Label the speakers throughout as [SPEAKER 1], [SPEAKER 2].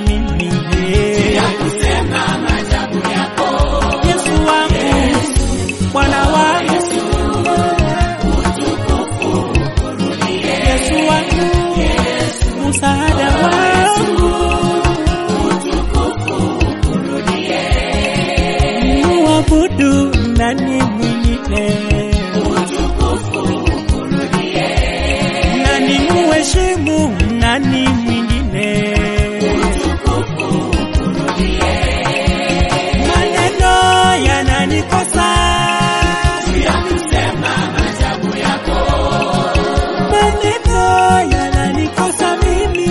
[SPEAKER 1] mimi Yesu wangu Bwana wangu Yesu wangu msaada wangu muabudu nani mwingine nani muheshimu nani mwingine maneno yananikosa maneno yananikosa mimi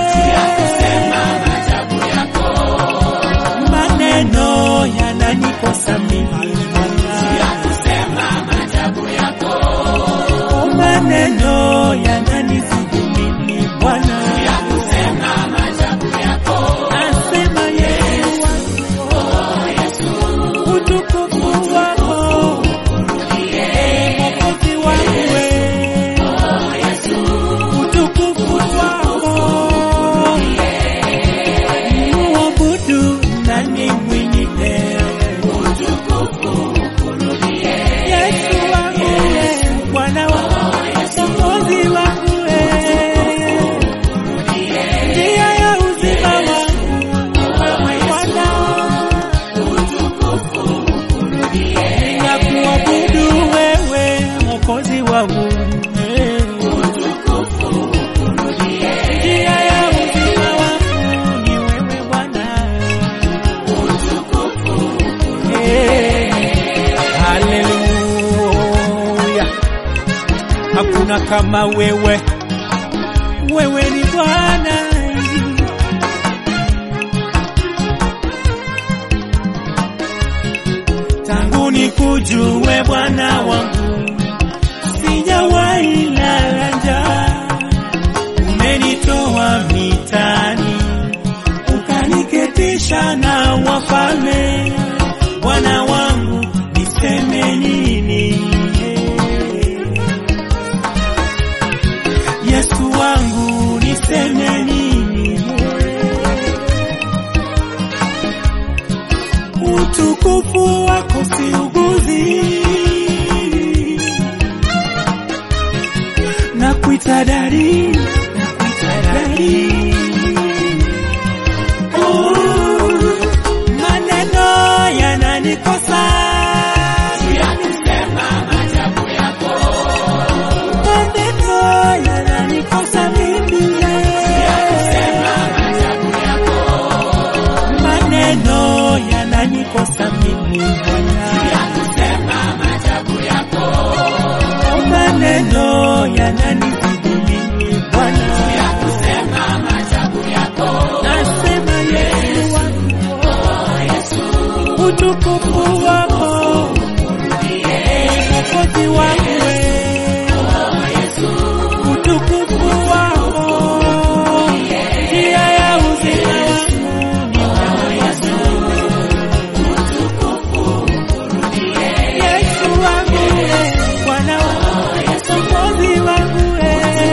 [SPEAKER 1] maneno yananikosa mimi maneno yananizidi mimi Bwana nasema Yesu utukufu wako Mwokozi wangu we utukufu wako muabudu nani mwingine Yesu wangu we Bwana wangu Mwokozi wangu we njia ya uzima wangu wewe Bwana ninakuabudu wewe Mwokozi wangu njia ya uzima wangu ni wewe Bwana Eh, haleluya hakuna kama wewe wewe ni Bwana tangu nikujue Bwana wangu sijawahi lala njaa umenitoa mitani ukaniketisha na wafalme Bwana wangu niseme nini Yesu wangu niseme nini utukufu wako siuguzi na kuita dari na kuita dari Oh, maneno yananikosa maneno yananikosa mimi maneno yananikosa mimi Bwana maneno yananizidi mimi Bwana nasema Yesu wangu utukufu wako Mwokozi wangu we utukufu wako njia ya uzima wangu ni wewe Yesu wangu we Bwana wangu Mwokozi wangu we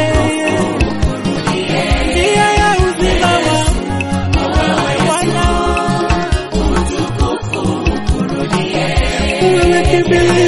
[SPEAKER 1] njia ya uzima wangu ni wewe Bwana wewe kimbilio